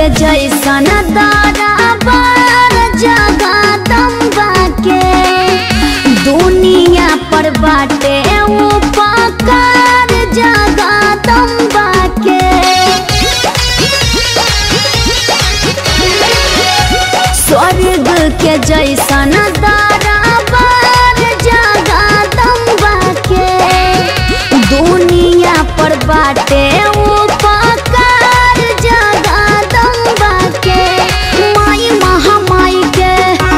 जैसन दरबार जगदम्बा के दुनिया पर बाटे उपकार जगदम्बा के स्वर्ग के जैसन दरबार जगदम्बा के दुनिया पर बाटे उपकार जगदम्बा के माई महामाई के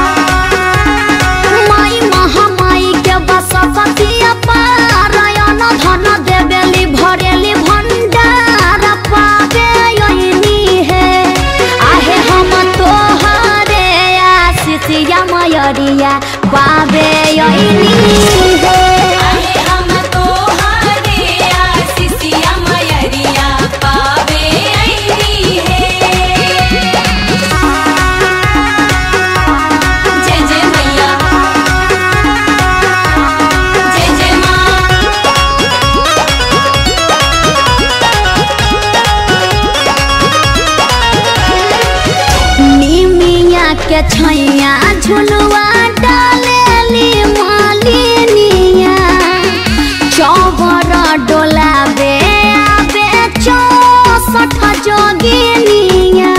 माई महामाई के बसतिया पारायण धन देवेली भरेली भंडार पावे यही है आहे हम तोहरे आशितिया मयरिया पावे यही है आहे हम तोहरे आशीषिया मयरिया पावे अइली है जय जय मैया जय जय माँ निमिया के छैया झुलुआ डालेली मालिनिया चौबर डोलाबे आबे चौसठ जोगिनिया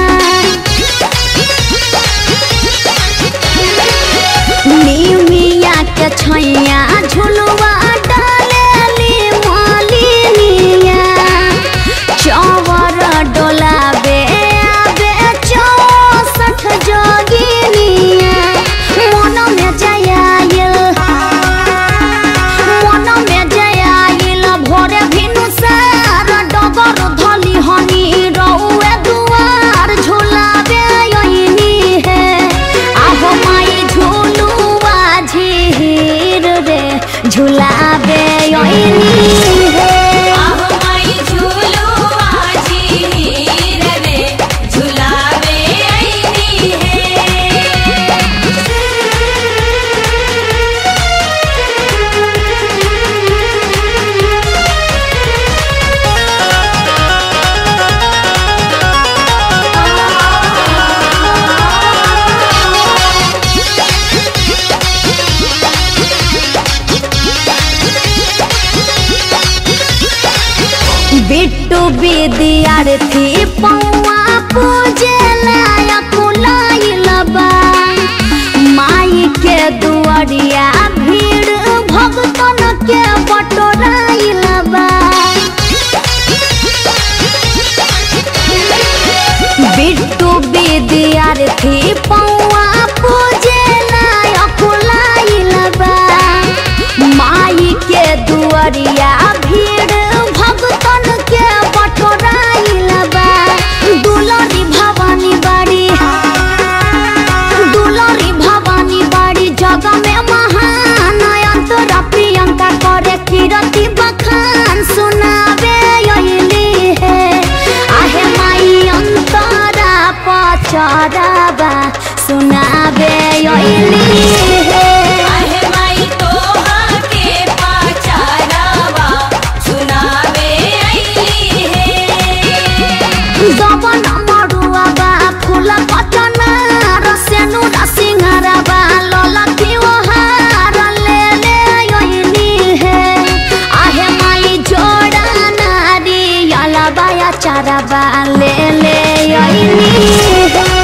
निमिया के छैया झुलुआ डालेली मालिनिया चौवर डोलाबे आबे चौसठ जोगिनिया मन में जयाइल मन में जयाइल भोरे भिनु सार डगर धली हनी रउए दुआर झुलाबे यही है आहो माई झुलुआ झीर रे झुलाबे यही है आहो माई झूलू आजी हीर रे झुलावे अइली है बिट्टू विद्यार्थी पौआ पूजे लायक लाइल बा माई के दुआरिया भीड़ भगतन के बटोराइल बा बिट्टू विद्यार्थी पौआ पूजे लायक लाइल बा माई के दुआरिया भीड़ भगतन के बटोराइल बा दुलरी भवानी बाड़ी दुलरी भवानी बाड़ी जग में महान अंतरा प्रियंका करे कीरति बखान सुनावे यही है आहे माई अंतरा पचराबा सुनावे यही है आहे माई तोहा के पाचारावा सुनावे अइली है दबन मरुआ बा फूल पटना रसेनु रसिंहारा बा ललकी ओहार ले ले यही है आहे माई जोड़ा नारी अला बाया चारा बा ले ले यही है